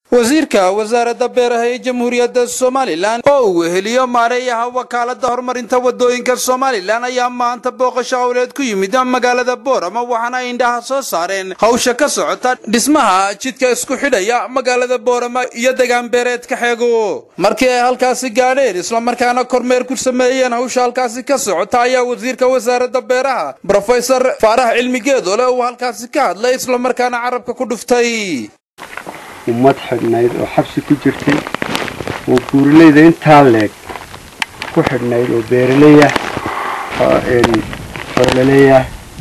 wasiirka wasaaradda beeraha ee jamhuuriyadda somalilan oo uu weheliyo maareeyaha wakaalada horumarinta wadooyinka somalilan ayaa maanta booqasho howleed ku yimid magaalada boorama waxaana ay indhaha soo saareen hawsha ka socota dhismaha jidka isku xidhaya magaalada boorama iyo degaan beereedka xeego markii ay halkaasi gaadheen islamarkaana kormeer ku sameeyeen hawsha halkaasi ka socota ayaa wasiirka wasaaradda beeraha brofesor faarax cilmi geedole uu halkaasi ka hadlay islamarkaana carabka ku dhuftay ummad xidhnayd oo xabsi ku jirtay oo buuraleyda intaa leeg ku xidhnayd oo beeraleyah xoololeyah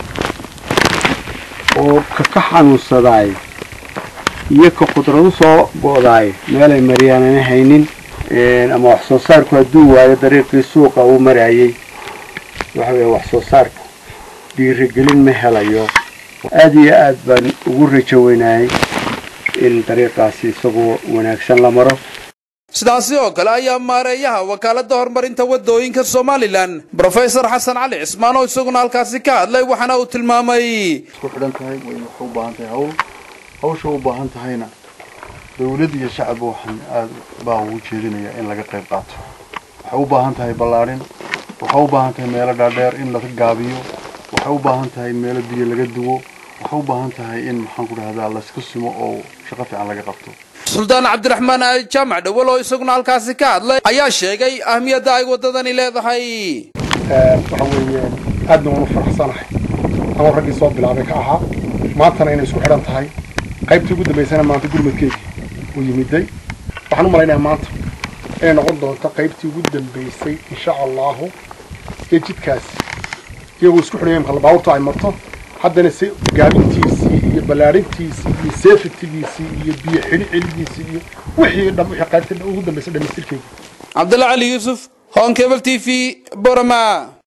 oo kaka xanuunsadaay iyo ka khudradu soo go'daay meelay maryaanana haynin ama wax soo saarku hadduu waayo dariiqii suuqa uu marayay waxa weeye wax soo saarku dhiirigelin ma helayo aada iyo aad baan ugu rajo weynaayay in dariiqaasi isagoo wanaagsan la maro sidaasi oo kale ayaa maareeyaha wakaalada horumarinta wadooyinka somalilan brofesor xasan cali cismaan oo isaguna halkaasi ka hadlay waxaana uu tilmaamay isku xidhan tahay way waxay u baahan tahay hawl hawsha u baahan tahayna dawlad iyo shacabba waxaan aada baa ugu jeedinaya in laga qayb qaato waxay u baahan tahay ballaadhin waxay u baahan tahay meelo dhaadheer in laga gaabiyo waxay u baahan tahay meelo biyo laga duwo waxay u baahan tahay in maxaan ku dhahdaa laysku simo oo shaqo fiican laga qabto suldaan cabdiraxmaan jaamac dhawal oo isaguna halkaasi ka hadlay ayaa sheegay ahmiyadda ay waddadani leedahay waxa weeye aadna waan u faraxsanahay ama raggii soo bilaabay ka ahaa maantana inay isku xidhan tahay qaybtii ugu dambaysana maanta gurmadkeygii uu yimiday waxaan u malaynayaa maanta inay noqon doonto qaybtii ugu dambaysay insha allahu ee jidkaasi iyagoo isku xidhaya imka baabuurta ay marto haddana se gaabintiisii iyo ballaadhintiisii iyo safetigiisii iyo biyo xidhi celigiisii iyo wixii dham wixii qaybta ugu dambaysay dhamaystirkeygii cabdalla cali yuusuf hon cable t v borama